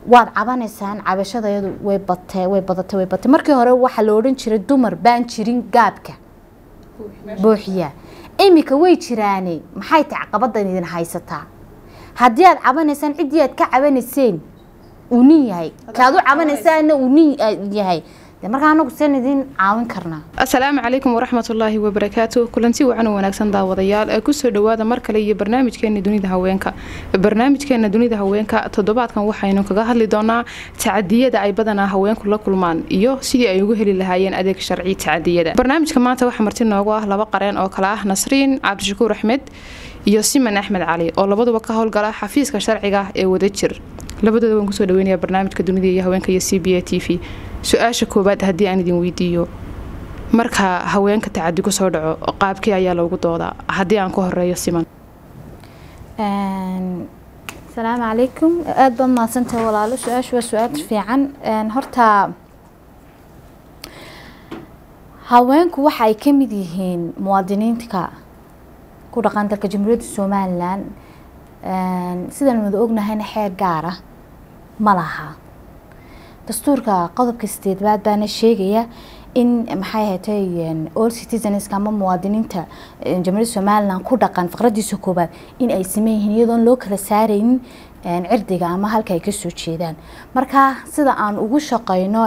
waad cabanaysaan cabashadayadu way batee way badatay way batay markii hore waxaa la odhan jiray dumar baan jirin gaabka buuxiya iminka way jiraane maxay tahay caqabadan idin haysataa haddii aad cabanaysaan ciddii aad ka cabanayseen uu nin yahay kaad u cabanaysaana uu nin yahay de markaa anagu seen idin caawin karnaa asalaamu calaykum waraxmatullaahi wabarakaatu kulanti wacan oo wanaagsan daawadayaal ee kusoo dhawaada mar kale iyo barnaamijkeena dunida haweenka barnaamijkeena dunida haweenka toddobaadkan waxaynu kaga hadli doonaa tacadiyada ay badanaa haweenku la kulmaan iyo sidii ay ugu heli lahaayeen adeeg sharci tacadiyada barnaamijka maanta waxaa marti noogu ah laba qareen oo kale ah nasriin cabdishakuur axmed iyo siman axmed cali oo labaduba ka howlgala xafiiska sharciga ee wadajir labadooda waan kusoo dhaweynaya barnaamijka dunida iyo haweenka iyo c b a t v su-aasha koowaad haddii aan idin weydiiyo marka haweenka tacadi ku soo dhaco qaabkii ayaa loogu doodaa haddii aan ku horeeyo siman asalaamu calaykum aada baad mahadsantahay walaalo su-aashu waa su-aal fiican horta haweenku waxa ay ka mid yihiin muwaadiniinta ku dhaqan dalka jamhuuriyadda somalilan sidaan wada ognahayna xeer gaara ma laha dastuurka qodobka sideedbaad baana sheegaya in maxay ahatay all citizenska ama muwaadiniinta jamhuuriyadda somalilan ku dhaqan faqradiisa koobaad in ay sameyn yihiin iyadoon loo kala saaraynin cirdiga ama halka ay kasoo jeedaan marka sida aan ugu shaqeyno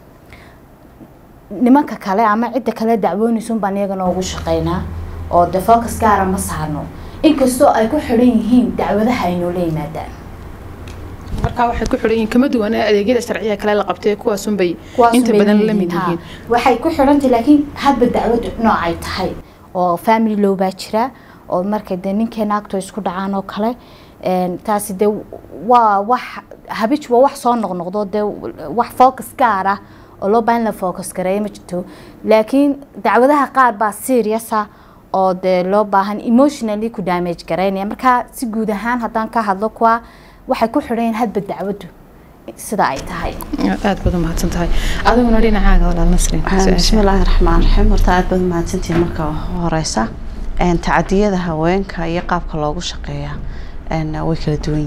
nimanka kale ama cidda kale dacwoonaysun baan iyagana ugu shaqeynaa oo de focus gaara ma saarno inkastoo ay ku xidhan yihiin dacwadaha ay noola yimaadaan markaa waxay ku xidhan yihiin kama duwan adeegyada sharciga kale la qabtay kuwaasunbay inta badan la mid yihiin waxay ku xidhantahay laakiin hadba dacwadu nooc ay tahay oo family low baa jira oo markay dee ninkeena agto isku dhacaan oo kale taasi dee waa wax habij waa wax soo noqnoqdo dee wax focus gaar ah oo loo baahan la focus gareeya ma jirto laakiin dacwadaha qaar baa serious ah oo dee loo baahan emotionally ku damage gareynaya markaa si guud ahaan haddaan ka hadlo kuwa waxay ku xidhan hadba dacwadu sida ay tahay aada baad umahadsan tahay adiguna dhinacaaga walaal nasrin bismillaahi raxmaan raxiim horta aada baad umahadsantihiin marka horeysa tacadiyada haweenka iyo qaabka loogu shaqeeya way kala duwan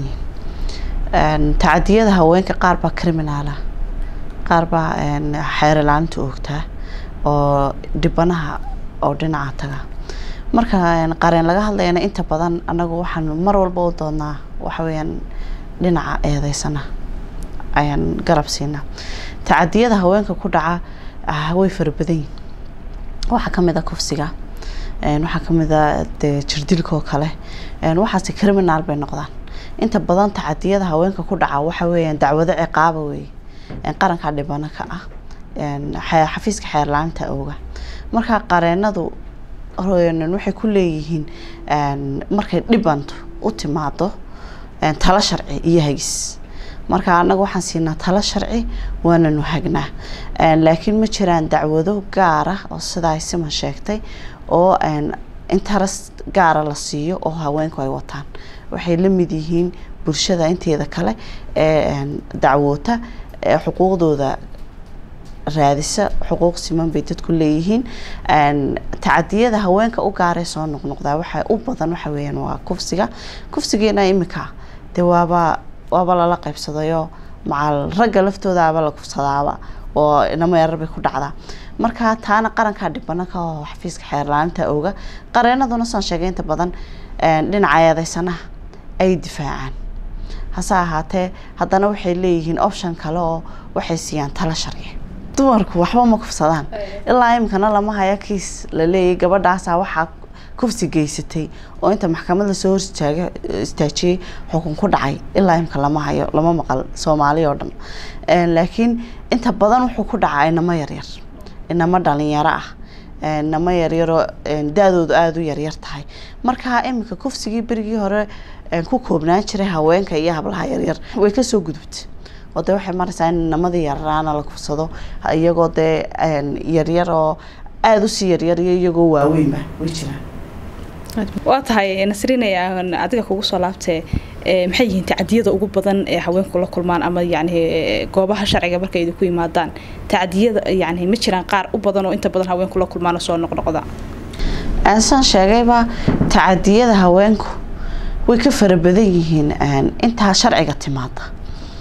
yihiin tacadiyada haweenka qaar baa criminaala qaar baa xeerlaanta oogtaa oo dhibanaha oo dhinaca taga marka qareen laga hadlayana inta badan anagu waxaan mar walba u doodnaa waxaweyaan dhinaca eedeysana ayaan garab siinaa tacadiyada haweenka ku dhaca way fara badan yihin waxaa kamid a kufsiga waxaa kamid a de jirdilka oo kale waxaase criminal bay noqdaan inta badan tacadiyada haweenka ku dhaca waxa weeyaan dacwado ciqaaba weeye qaranka dhibano ka ah xafiiska xeerlaanta ooga marka qareenadu waxay ku leeyihiin markay dhibanto u timaado talo sharci iyo hagis marka anaga waxaan siinaa talo sharci waananu hagnaa laakiin ma jiraan dacwado gaara oo sidaa siman sheegtay oo interes gaara la siiyo oo haweenku ay wataan waxay la mid yihiin bulshada inteeda kale ee dacwoota ee xuquuqdooda raadisa xuquuq siman bay dadku leeyihiin tacadiyada haweenka u gaaree soo noqnoqdaa waxa u badan waxa weeyaan waa kufsiga kufsigeena imika dee waaba waaba lala qaybsadayoo macal ragga laftoodaaba la kufsadaaba oo inamo yarar bay ku dhacdaa marka taana qarankaa dhibana ka oo xafiiska xeerlaaninta ooga qareenaduna saan sheegay inta badan dhinaca eedeysanaha ay difaacaan hase ahaatee haddana waxay leeyihiin option kale oo waxay siiyaan talo sharci dumarku waxba ma kufsadaan ilaa imikana lama haya kiis la leeyahy gabadhaasa waxaa kufsi geysatay oo inta maxkamad lasoo hor istaaga istaajiyey xukun ku dhacay ilaa imika lama hayo lama maqal soomaali oo dhan laakiin inta badan wuxuu ku dhacaa inamo yaryar inamo dhalinyaro ah inamo yaryaroo da-doodu aada u yaryar tahay marka imika kufsigii berigii hore ku koobnaan jiray haweenka iyo hablaha yaryar way kasoo gudubtay oo dee waxay maraysaa in inamadii yararaana la kufsado iyagoo dee yaryar oo aada usii yaryar iyo iyagoo waaweynba way jiraan waa tahay nasrinay adiga kugu soo laabtee maxay yihiin tacadiyada ugu badan ee haweenku la kulmaan ama yani goobaha sharciga markay idinku yimaadaan tacadiyada yani ma jiraan qaar u badan oo inta badan haweenku la kulmaan oo soo noqnoqda saan sheegayba tacadiyada haweenku way ka fara badan yihiin intaa sharciga timaada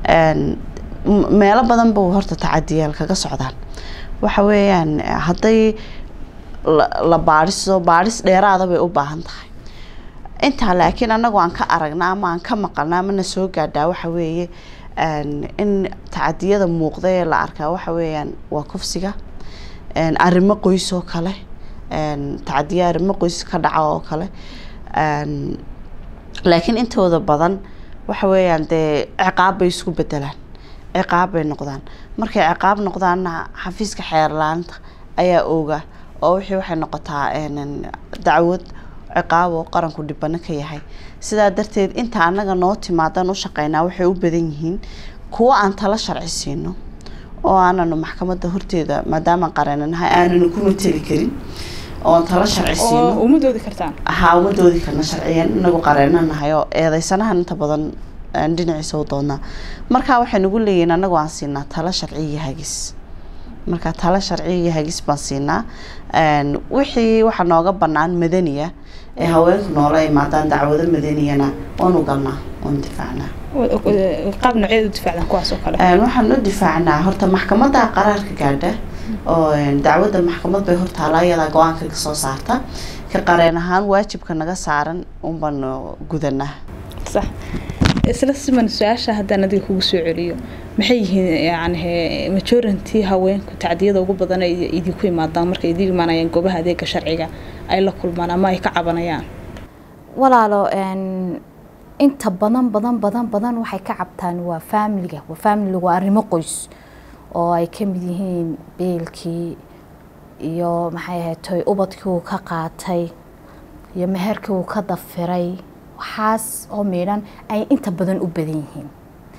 Een, m- meelo badan buu horta tacadiyaal kaga socdaan waxa weeyaan hadday la- la baadhiso baadhis dheeraada bay u baahan tahay intaa laakiin anagu aan ka aragna ama aan ka maqalna ama na soo gaadhaa waxa weeye een, in tacadiyada muuqda ee la arkaa waxa weeyaan waa kufsiga een, arrimo qoys oo kale een, tacadiyo arrimo qoys ka dhaca oo kale een, laakiin intooda badan waxa weeyaan dee ciqaab bay isku bedelaan ciqaab bay noqdaan markay ciqaab noqdaanna xafiiska xeerlaanta ayaa ooga oo wixii waxay noqotaa een, dacwad ciqaab oo qaranku dhibano ka yahay sidaa darteed inta anaga noo timaadan u shaqeynaa waxay u badan yihiin kuwo aan tala sharci siino oo aananu maxkamadda horteeda maadaama qarananahay aananu ku mateli karin oon tala sharci oo siino uma doodi kartaan haa uma doodi karna sharciyan inagu qareena nahay oo eedeysanahan inta badan aan dhinaciisa u doonaa marka waxay nagu leeyihiin anagu aan siinaa talo sharci iyo hagis marka talo sharci iyo hagis baan siinaa Een, wixii waxaa nooga banaan madaniya ee haweenku noola imaadaan dacwado madaniyana waanu galnaa waanu difaacnaa qaab nooceed u difaacdaan kuwaas oo kale Een, waxaan u difaacnaa horta maxkamadda qaraarka gaadha oo een, dacwadda maxkamad bay hortaala iyadaa go-aanka ka soo saarta ka qareen ahaan waajibka naga saaran unbaan gudanaa sax isla siman su-aasha haddaan adiga kugu soo celiyo maxay yihiin yani majority haweenku tacdiyada ugu badan ay idinku imaadaan markay idin imaanayaan goobaha adeega sharciga ay la kulmaan ama ay ka cabanayaan walaalo een, inta badan badan badan badan waxay ka cabtaan waa faamiliga waa faamiliga waa arrimo qoys oo ay ka mid yihiin beelkii iyo maxay ahayd toy ubadkii uu ka qaatay iyo meherkii uu ka dafiray waxaas oo miidhan ay inta badan u badan yihiin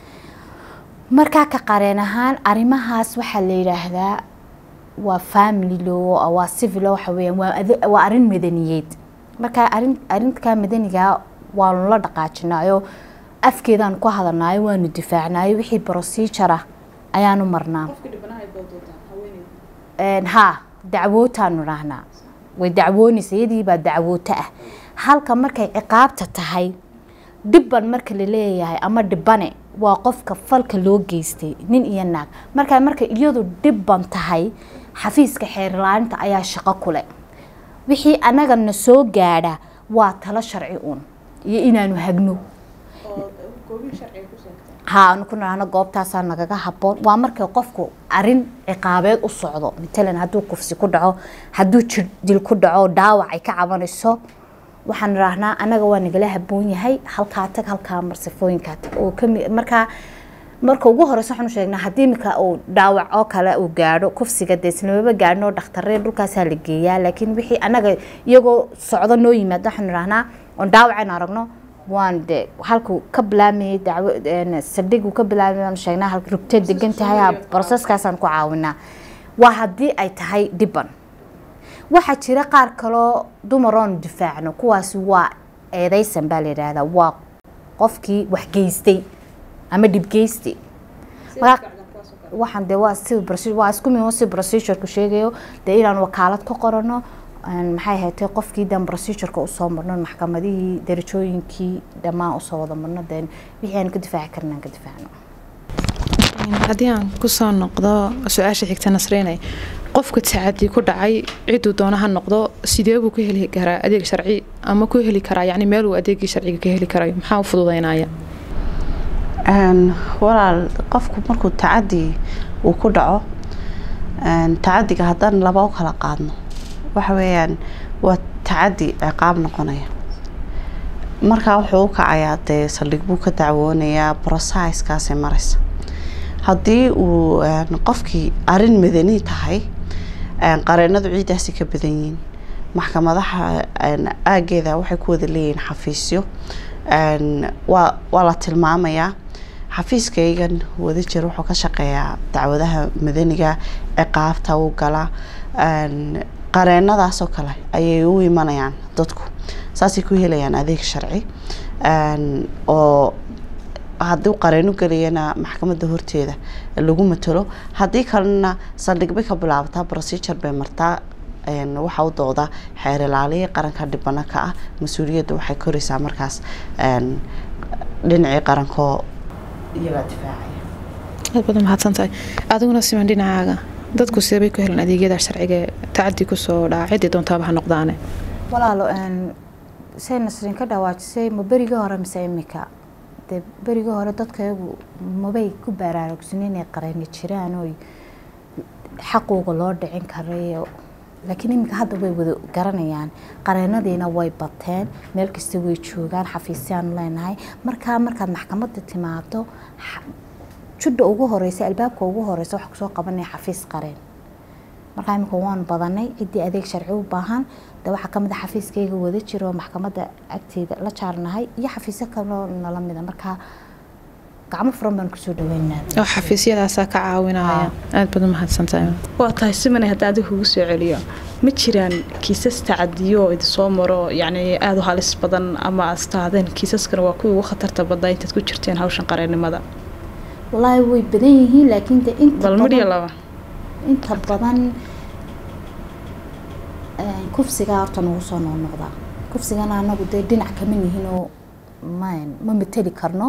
markaa ka qareen ahaan arrimahaas waxaa la yidhaahdaa waa family law waa civil law waxa weeyaan waa ade- waa arrin madaniyeed marka arrin arrinka madaniga waanu la dhaqaajinaayo afkeedaan ku hadalnaayo waanu difaacnaayo wixii procedure ah ayaanu marnaa Een, haa dacwootaanu dhahnaa way dacwoonaysa iyadii baa dacwooto ah halka markay ciqaabta tahay dhibban marka la leeyahay ama dhibane waa qofka falka loo geystay nin iyo naag marka marka iyadu dhibban tahay xafiiska xeerlaaninta ayaa shaqo kule wixii anagana soo gaadha waa talo sharci uun iyo inaanu hagno haa anu ku nahno goobtaasaa nagaga haboon waa markay qofku arin ciqaabeed u socdo matalan hadduu kufsi ku dhaco hadduu jir dil ku dhaco dhaawac ay ka cabanayso waxaan idhaahnaa anaga waa nagala haboon yahay halkaa tag halkaa mar sifooyinkaa tag oo kami markaa marka ugu horeysa waxaanu sheegnaa haddii imika uu dhaawac oo kale uu gaadho kufsiga dee islamaba gaadhin oo dhakhtaree dhulkaasaa la geeyaa laakiin wixii anaga iyagoo socdo noo yimaado waxaanu idhahnaa oon dhaawacaynu aragno waan de halkuu ka bilaamayay dacwo saldhigu ka bilaamay waanu sheegnaa halka rugtee degan tahay ha broseskaasaan ku caawinaa waa haddii ay tahay dhiban waxaa jira qaar kaloo dumaroon difaacno kuwaasi waa eedeysan baa la yidhaahdaa waa qofkii wax geystay ama dhibgeystay waxaan de waa si waa isku mid si procedureka sheegayo dee inaan wakaalad ka qorano maxay ahayd qofkii dan procedureka usoo marno maxkamadihii darajooyinkii dhammaan usoo wada marno deen wixii aan ka difaaci karna aan ka difaacno haddii aan kusoo noqdo su-aasha xigta nasreynay qofka tacadi ku dhacay ciduu doona ha noqdo sidee buu ka heli karaa adeeg sharci ama ku heli karaa yani meel uu adeegii sharciga ka heli karayo maxaa u fududeynaya walaal qofku markuu tacadi uu ku dhaco tacadiga haddaan laba u kala qaadno waxa weeyaan waa tacadi ciqaab noqonaya markaa wuxuu u kacayaa dee saldhig buu ka dacwoonayaa brosaiskaasay maraysa haddii uu qofkii arin madani tahay qareenadu ciidaasi ka badan yihiin maxkamadaha aageeda waxay ku wada leeyihiin xafiisyo waa waa la tilmaamayaa xafiiskaygan wada jir wuxuu ka shaqeeyaa dacwadaha madaniga ciqaabta u gala qareenadaasoo kale ayay u imanayaan dadku saasay ku helayaan adeeg sharci oo haddii qareeno gelayana maxkamadda horteeda lagu matalo haddii kalena saldhig bay ka bilaabataa procedure bay martaa waxaa u dooda xeer ilaaliya qaranka dhibano ka ah mas-uuliyadda waxay koraysaa markaas dhinacii qarankoo iyagaa difaacaya aad badan mahadsan tahay adiguna siman dhinacaaga dadku seebay ku helan adeegyada sharciga ee tacadi kusoo dhaca ciddii doontaaba ha noqdaane walaalo say nasrin ka dhawaajisay ma berigii hore mise imika dee berigii hore dadkayagu mabay ku baraarugsan inay qarani jiraan oy xaquuga loo dhicin karay laakiin iminka hadda way wada garanayaan qareenadiina way bateen meel kasta way joogaan xafiisyaanu leenahay markaa markaad maxkamadda timaado judha ugu horeysa albaabka ugu horeysa waxa kusoo qabanaya xafiis qareen markaa iminka waan badanay ciddii adeeg sharci u baahan de waxaa kamid a xafiiskayga wada jiro maxkamadda agteeda la jaarnahay iyo xafiisyo kaloo nala mida markaa gacmo furan baan kusoo dhaweynaa oo xafiisyadaasaa ka caawinaya aad baad u mahadsantahay waa tahay simane haddii adiga kugu soo celiyo ma jiraan kiisas tacadiyo oo idinsoo maro yacni aada u halis badan ama aad istaadeen kiisaskana waa kuwii ugu khatarta badnaa intaad ku jirteen hawshan qareennimada wallaahi way badan yihiin laakiin de inta bal midhiyo badan laba inta badan kufsigaa horta nagu soo noqnoqdaa kufsigana anagu dee dhinac kama nihinoo ma ma mateli karno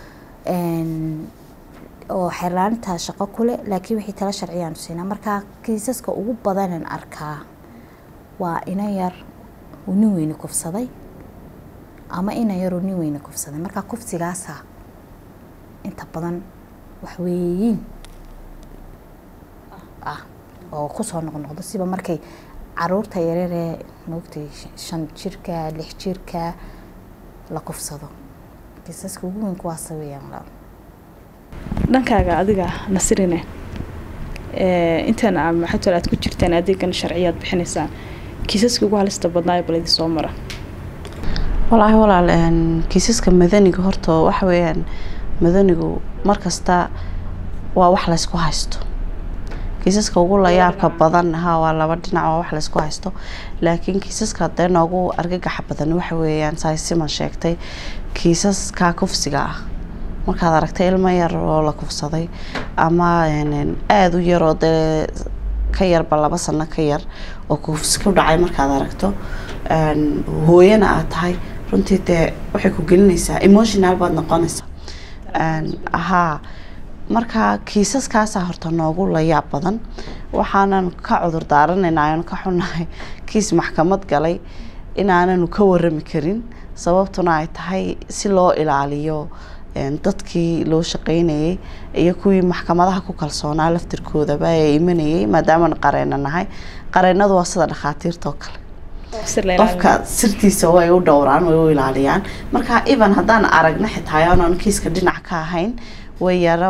oo xeerlaaninta shaqo kule laakiin wixii tala sharciyaanu siinaa markaa kiisaska ugu badanan arkaa waa ina yar uu nin weyne kufsaday ama ina yar uu nin weyne kufsaday markaa kufsigaasa inta badan waxweeyiin ah oo kusoo noqnoqdo siba markay caruurta yararee maogtay shan jirka lix jirka la kufsado kiisaska ugu weyn kuwaasa weeyaan walaal dhankaaga adiga nasirine intaan maxaa aad ku jirtaan adeegan sharciyaad bixinaysaan kiisaska ugu halista badnaayo bal idin soo mara walaahi walaal kiisaska madaniga horta waxa weeyaan madanigu markasta waa wax laysku haysto kiisaska ugu layaabka badan ha waa laba dhinac waa wax laysku haysto laakiin kiisaska dee noogu argagaxa badan waxa weeyaan saay siman sheegtay kiisaska kufsiga ah markaad aragtay ilmo yar oo la kufsaday ama aada u yaroo dee ka yarba laba sano ka yar oo kufsi ku dhacay markaad aragto hooyana aad tahay runtii dee waxay ku gelinaysaa emotional baad noqonaysaa haa marka kiisaskaasaa horta noogu layaab badan waxaanan ka cudur daaranaynaa aanu ka xunahay kiis maxkamad galay inaananu ka warami karin sababtuna ay tahay si loo ilaaliyo dadkii loo shaqeynayay iyo kuwii maxkamadaha ku kalsoonaa laftirkoodaba ee imanayay maadaamanu qareena nahay qareenadu waa sida dhakhaatiirta oo kale qofka sirtiisa way u dhowraan way u ilaaliyaan marka even haddaan aragna xitaa aanan kiiska dhinac ka ahayn way yaro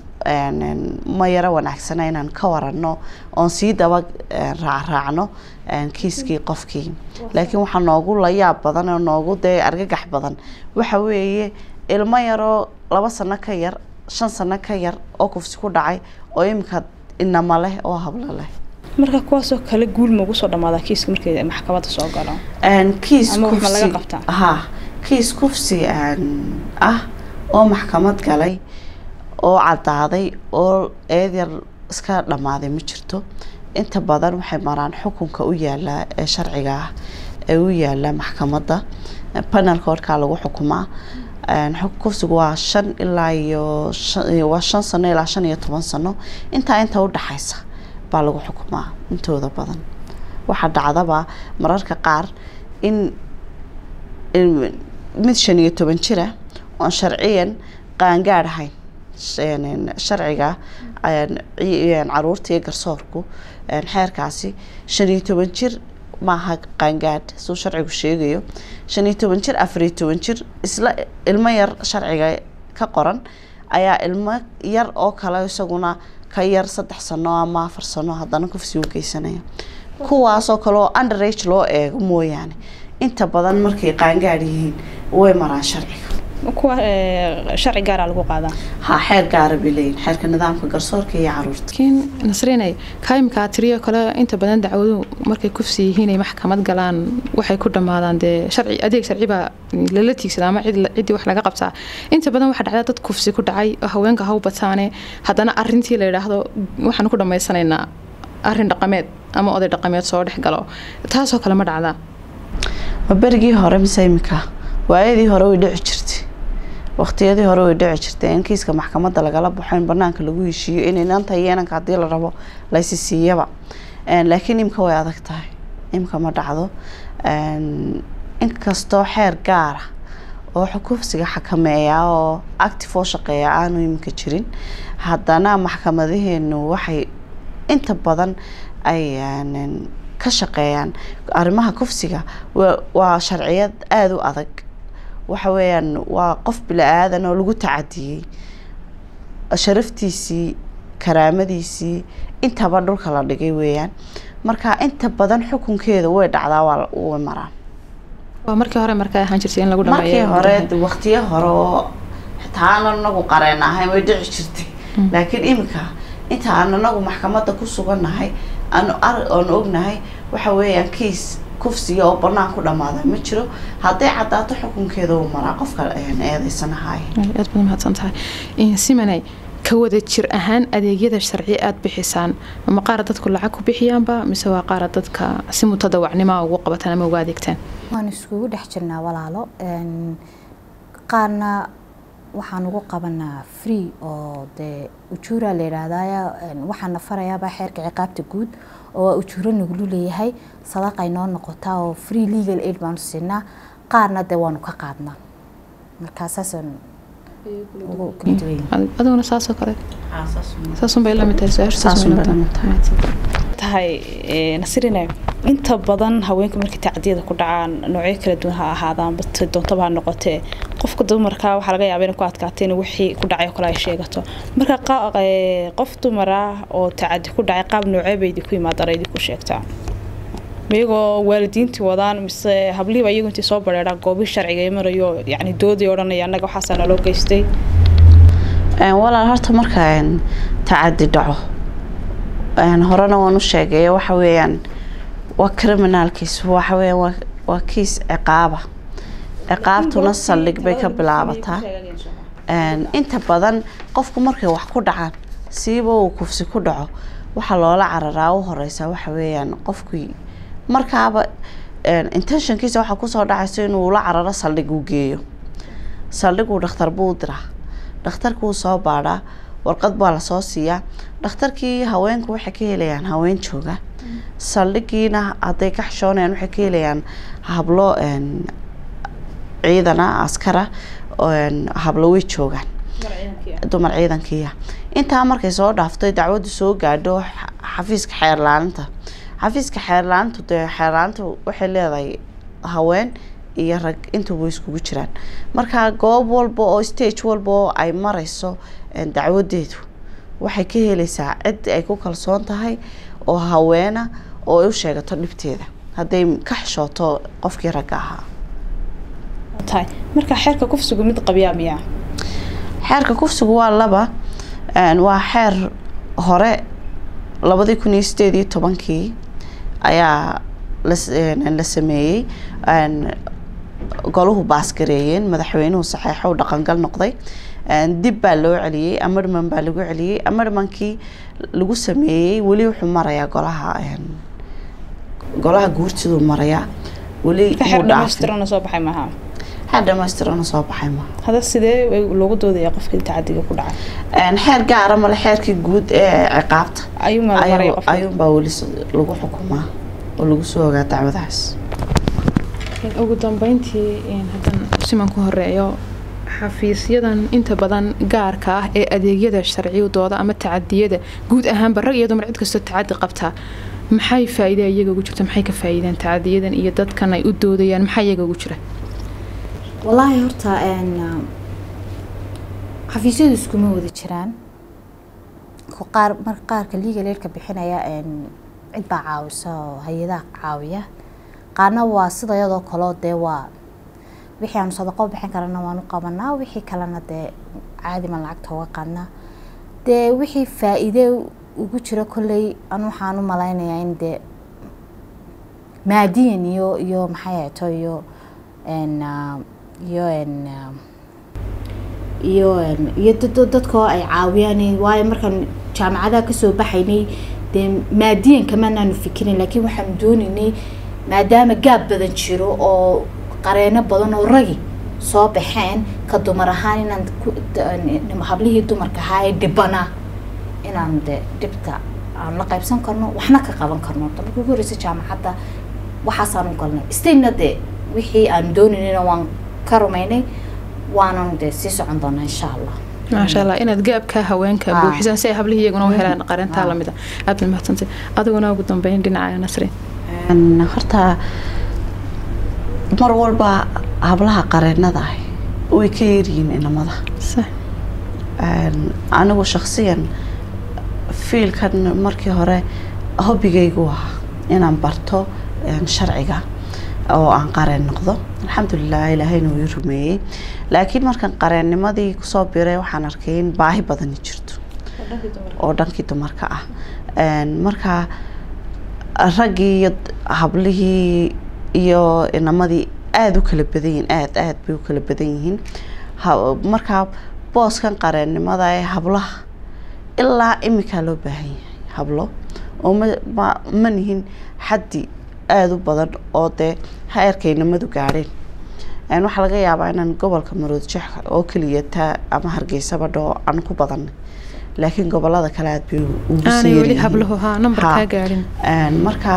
ma yaro wanaagsana inaan ka waranno oon sii daba raacraacno kiiskii qofkii laakiin waxaa noogu layaab badan oo noogu dee argagax badan waxa weeye ilmo yaroo laba sano ka yar shan sano ka yar oo kufsi ku dhacay oo iminka inama leh oo hablo leh marka kuwaasoo kale guul maugu soo dhamaadaa kiiska markay maxkamadda soo galo kiis Ama wax ma laga kufsi qabtaa? ha kiis kufsi ah oo maxkamad galay oo cadaaday oo eed yar iska dhammaaday ma jirto inta badan waxay maraan xukunka u yaala ee sharciga ah ee u yaala maxkamadda panelka warkaa lagu xukumaa xuk- kufsigu waa shan ilaa iyo shan- waa shan sano ilaa shan iyo toban sano intaa inta u dhaxaysa baa lagu xukumaa intooda badan waxaa dhacdaba mararka qaar in in mid shan iyo toban jira oon sharciyan qaangaadh ahayn sh- sharciga een, ci- een, caruurta iyo garsoorku een, xeerkaasi shan iyo toban jir maaha qaangaadh suu sharcigu sheegayo shan iyo toban jir afar iyo toban jir isla ilmo yar sharciga ka qoran ayaa ilmo yar oo kale isaguna ka yar saddex sano ama afar sano haddana kufsi u geysanaya kuwaasoo kale oo underage loo eego mooyaane inta badan markay qaangaadh yihiin way maraan sharciga kuwa ee, sharci gaaraa lagu qaadaa ha xeer gaara bay leeyihin xeerka nidaamka garsoorka iyo caruurta laakiin nasrinay kaimkaa tiriyo kale inta badan dacwaduhu markay kufsi yihiin ay maxkamad galaan waxay ku dhammaadaan dee sharci adeeg sharci baa lala tiigsada ama cid ciddii wax laga qabtaa inta badan waxaa dhacda dad kufsi ku dhacay oo haweenka haw bataane haddana arintii la yidhaahdo waxaan ku dhammaysanaynaa arin dhaqameed ama oday dhaqameed soo dhex galo taasoo kale ma dhacdaa ma berigii hore mise imika waayadii hore way dhici jirtay waqtiyadii hore way dhici jirtay in kiiska maxkamadda lagala baxo in banaanka lagu heshiiyo in inanta iyo inanka haddii la rabo laysi siiyaba laakiin imka way adag tahay imka ma dhacdo inkastoo xeer gaara oo kufsiga xakameeya oo active oo shaqeeya aanu iminka jirin haddana maxkamadaheenu waxay inta badan ay ka shaqeeyaan arrimaha kufsiga waa sharciyad aada u adag waxa weeyaan waa qof bila-aadan oo lagu tacadiyey sharaftiisii karaamadiisii intaba dhulka la dhigay weeyaan marka inta badan xukunkeeda way dhacdaa waa way maraan waa markii hore markaa ahaan jirtay in lagu markii dhameeyo hore waqtiyo hore oo xitaa aan anagu qareen ahayn way dhici jirtay laakiin iminka inta aan anagu maxkamadda ku sugannahay aan aan ognahay waxa weeyaan kiis kufsiga oo banaan ku dhamaada ma jiro hadday caddaato xukunkeeda uu maraa qofka eedeysanahay aad baad mahadsan tahay simanay ka wada jir ahaan adeegyada sharci aada bixisaan ama qaara dadku lacag ku bixiyaanba mise waa qaara dadka si mutadawacnimoa ugu qabataan ama uga adeegtaan waan iskugu dhex jirnaa walaalo qaarna waxaan ugu qabanaa free oo dee ujuura la yidhaahdaaya waxaana farayaabaa xeerka ciqaabta guud oo waa ujuuro nagulu leeyahay sadaqay noo noqotaa oo free legal aid baanu siinaa qaarna dee waanu ka qaadnaa markaa saasaan ugu kala duwan yahay adiguna saasoo kale saasunbay lamid tahay su-aasha Saasun bay la mid tahay. tahay nasirine inta badan haweenka markay tacdiyada ku dhacaan noocyo kala duwan ha ahaadaan bat doontaba ha noqotee qofka dumarka waxaa laga yaaba inay ku adkaato in wixii ku dhacay oo kale ay sheegato marka qa- ee, qof dumar ah oo tacadi ku dhacay qaab noocee bay idinku yimaadaan ay idinku sheegtaa iyagoo waalidiintii wadaan mise hablihiiba iyagu intii soo bareeraan goobii sharciga ay marayo yacni doodii odhanaya annaga waxaasaa naloo geystay walaal horta marka een, tacadi dhaco een, horena waan u sheegay waxa weeyaan waa criminalkiis waxa weeyaan waa- waa kiis ciqaaba ciqaabtuna saldhig bay ka bilaabataa Een, inta badan qofku markay wax ku dhacaan siiba uu kufsi ku dhaco waxaa loola cararaa u horeysa waxa weeyaan qofkii markaaba een, intentionkiisa waxaa kusoo dhacayso inuu la cararo saldhig uu geeyo saldhiguu dhakhtar buu u diraa dhakhtarku wuu soo baadhaa warqad baa lasoo siiyaa dhakhtarkii haweenku waxay ka helayaan haween jooga saldhigiina hadday ka xishoonayaan waxay ka helayaan hablo een, ciidana askara een, hablo way joogaan dumar ciidankiiya intaa markay soo dhaafto dacwadu soo gaadho xa- xafiiska xeerlaaninta xafiiska xeerlaanintu dee xeerlaanintu waxay leedahay haween iyo rag intuba iskugu jiraan marka goob walba oo stage walba oo ay mareyso een, dacwadeedu waxay ka helaysaa cid ay ku kalsoon tahay oo haweena oo ay u sheegato dhibteeda hadday ka xishooto qofkii ragga ahaa tahay marka xeerka kufsigu mid qabyaa miyaa xeerka kufsigu waa laba een, waa xeer hore labadii kun iyo sideed iyo tobankii ayaa las- een, la sameeyey een, goluhu baasgareeyeen madaxweynuhu saxeexo u dhaqangal noqday een, dib baa loo celiyey amarman baa lagu celiyey amarmankii lagu sameeyey weli wuxuu marayaa golaha een, golaha guurtiduu marayaa weli marka xeer wuu dhaafin. dhamaystirana soo baxay maaha xeer dhamaystirana soo baxay ma hada sidee loogu doodaya qofkii tacadiga ku dhacay Een, xeer gaara male xeerkii guud ee ciqaabta ayuu maraya ayuu qofka ayuunbaa weli s- lagu xukumaa oo lagu soo ogaa dacwadahaas ugu dambeyntii haddaan siman ku horeeyo xafiisyadan inta badan gaarka ah ee adeegyada sharciyadooda ama tacadiyada guud ahaanba rag iyo dumar cid kastoo tacadi qabtaa maxay faa'iida iyaga ugu jirta maxay ka faa'iideen tacadiyadan iyo dadkan ay u doodayaan maxaa iyaga ugu jira wallaahi horta een, xafiisyadu iskuma wada jiraan Ku- qaar marka qaarka legal aidka bixinaya een, cid baa caawisa oo hay-adaha caawiya qaarna waa sida iyadoo kaleo dee waa wixii aanu sadaqo bixin karana waanu qabanaa wixii kalena dee caadi ma lacagta uga qaadnaa dee wixii faa-iide ugu jira kolley anu waxaan u malaynayaa in dee maadiyan iyo iyo maxay ahayto iyo een, ah, iyo een, ah, iyo een, iyo dad- dadkoo ay caawiyaan waayo markaan jaamacadaha kasoo baxaynay dee maadiyan kamanaanu fikirin laakiin waxaanu doonaynay maadaama gaab badan jiro oo qareeno badan oo ragi soo baxeen ka dumar ahaan inaan ku- d- hablihii dumarka ahaa ee dhibana inaan de dhibta aan la qaybsan karno waxna ka qaban karno ta markii ugu horreysay jaamacadda waxaasaan u galnay stayna de wixii aan doonaynayna waan ka rumaynay waanan de sii socon doonaa insha allah maasha allah inaad gaabka haweenka Ah. buuxisaan si ay hablihii iyaguna u helaan qarintaa Ah. lamid a aad baad mahadsantay adiguna ugu dambeyn dhinaca nasri Een, horta mar walba hablaha qareenada ah way ka yaryihiin inamada sax Een, anigu shakhsiyan fiilkan markii hore hobbigaygu ahaa inaan barto een, sharciga oo aan qareen noqdo alxamdulilah ilaahayna wuu ii rumeeyey laakiin markaan qareennimadii kusoo biray waxaan arkay in baahi badani jirto oo dhankii dumarka ah Een, marka raggii iyo d- hablihii iyo inamadii aada u kala badan yihiin aada aada bay u kala badan yihiin Ha- marka booskan qareennimada ee hablaha ilaa iminkaa loo baahan yahay hablo oo ma ma ma nihin xaddi aada u badan oo dee ha-erka inamadu gaadheen Een, waxaa laga yaabaa inaan gobolka maroodjeex oo keliya taa ama hargeysaba dhoo aan ku badanay laakiin gobolada kale aada bay u- ugu aanay sii weli yaryihiin. habluhu haa number Ha. kaa gaadhin Een, marka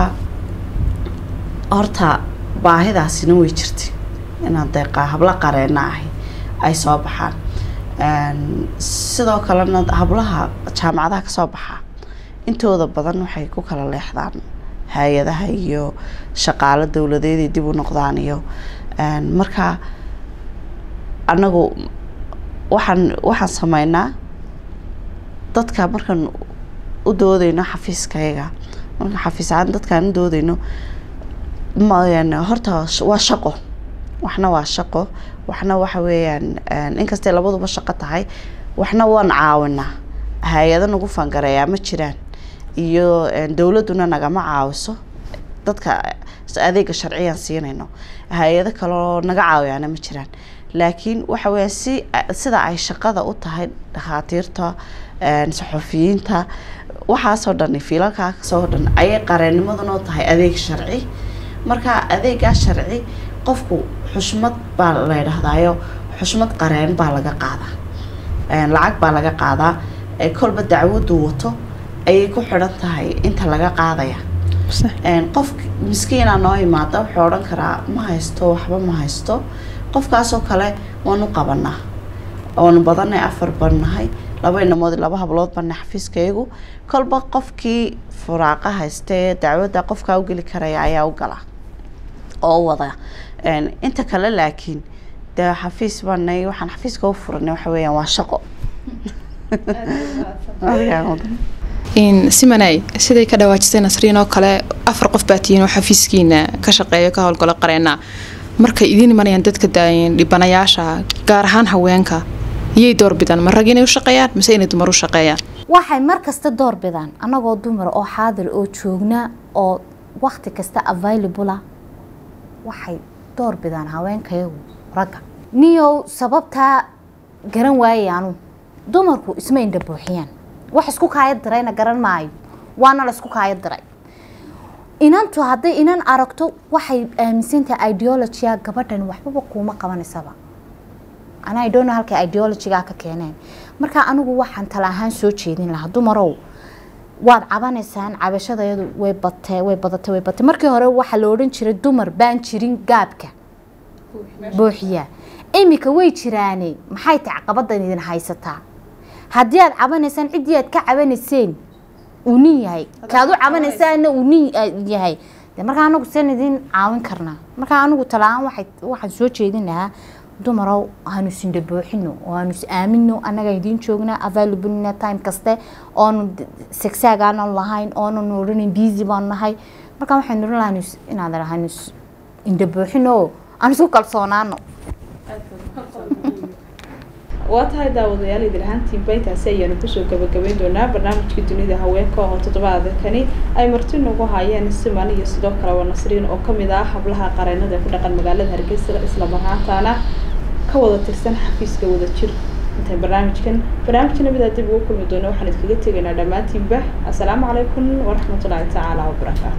horta baahidaasina way jirtay inaan deeqa habla qareena ahi ay soo baxaan Een, sidoo kalena hablaha jaamacadaha kasoo baxa intooda badan waxay ku kala leexdaan hay-adaha iyo shaqaalo dowladeed ay dib u noqdaan iyo een, marka anagu waxaan waxaan sameynaa dadka markaan u doodeyno xafiiskayaga markaan xafiis ahaan dadkaan u doodeyno ma yani horta sh- waa shaqo waxna waa shaqo waxna waxa weeyaan een, inkastay labaduba shaqo tahay waxna waan caawinaa hay-ado nagu fangareeyaa ma jiraan iyo een, dowladduna nagama caawiso dadka s- adeega sharciyan siinayno hay-ado kaloo naga caawiyaana ma jiraan laakiin waxa weeyaan si sida ay shaqada u tahay dhakhaatiirta een, saxufiyiinta waxaasoo dhan fiilalkaasoo dhan ayay qareennimaduna u tahay adeeg sharci marka adeegaa sharci qofku xushmad baa la yidhaahdaayo xushmad qareen baa laga qaadaa Een, lacag baa laga qaadaa ee kolba dacwaddu wato ayay ku xidhan tahay inta laga qaadaya sax Een, qof miskiina noo imaada wuxuu odhan karaa ma haysto waxba ma haysto qofkaasoo kale waanu qabanaa waanu badanay afar baan nahay laba inamood iyo laba hablood baan nahay xafiiskaygu kolba qofkii furaaqa haystee dacwadda qofkaa u geli karaya ayaa u gala oo u wada Een, inta kale laakiin dee xafiis baanay waxaan xafiiska u furanay waxa weeyaan waa shaqo Adigaa mudan. in simanay siday ka dhawaajisay nasriin oo kale afar qof baa tihiin oo xafiiskiina ka shaqeeya ka howlgalo qareena markay idiin imanayaan dadka daayin dhibanayaasha gaar ahaan haweenka iyay doorbidaan ma rag inay u shaqeeyaan mise inay dumar u shaqeeyaan waxay mar kasta door bidaan annagoo dumar oo xaadir oo joogna oo wakti kasta available ah waxay door bidaan haweenkayagu ragga niyow sababtaa garan waayay anu dumarku isma indha buuxiyaan wax isku kaaya dirayna garan maayo waana la isku kaaya diray inantu hadday inan aragto waxay aaminsantahay ideologia gabadhan waxbaba kuuma qabanaysaba anaa I don't know halkay ideologigaa ka keeneen marka anigu waxaan tala ahaan soo jeedin lahaa dumarow waad cabanaysaan cabashadayadu way batee way badatay way batay markii hore waxaa la odhan jiray dumar baan jirin gaabka buuxiya iminka way jiraane maxay tahay caqabadan idin haysataa haddii aad cabanaysaan ciddii aad ka cabanayseen uu nin yahay kaad u cabanaysaana uu nin yahay de markaa anagu seen idin caawin karnaa markaa anigu talaan waxay waxaan soo jeedin lahaa dumarow hanu isindha buuxino oo hanu is aamino annaga idiin joognaa available time kaste oonu segsaagaanan lahayn oonan odhanin busy baan nahay markaa waxaan oran lahaa inaad hanu is indha buuxino oo aan isku kalsoonaano waa tahay daawadayaal idin ahaantiinba intaasi ayaanu kusoo gabagabayn doonaa barnaamijka dunida haweenka oo toddobaadkani ay marti nagu haayeen siman iyo sidoo kale waa nasriin oo kamid ah hablaha qareenada ee ku dhaqan magaalada hargeysa isla marhaantaana ka wada tirsan xafiiska wada jir intay barnaamijkan barnaamijka namidaa dib ugu kulmi doono waxaan idinkaga tegaynaa dhammaantiinba assalaamu calaykum waraxmatullaahi tacaala wabarakaatu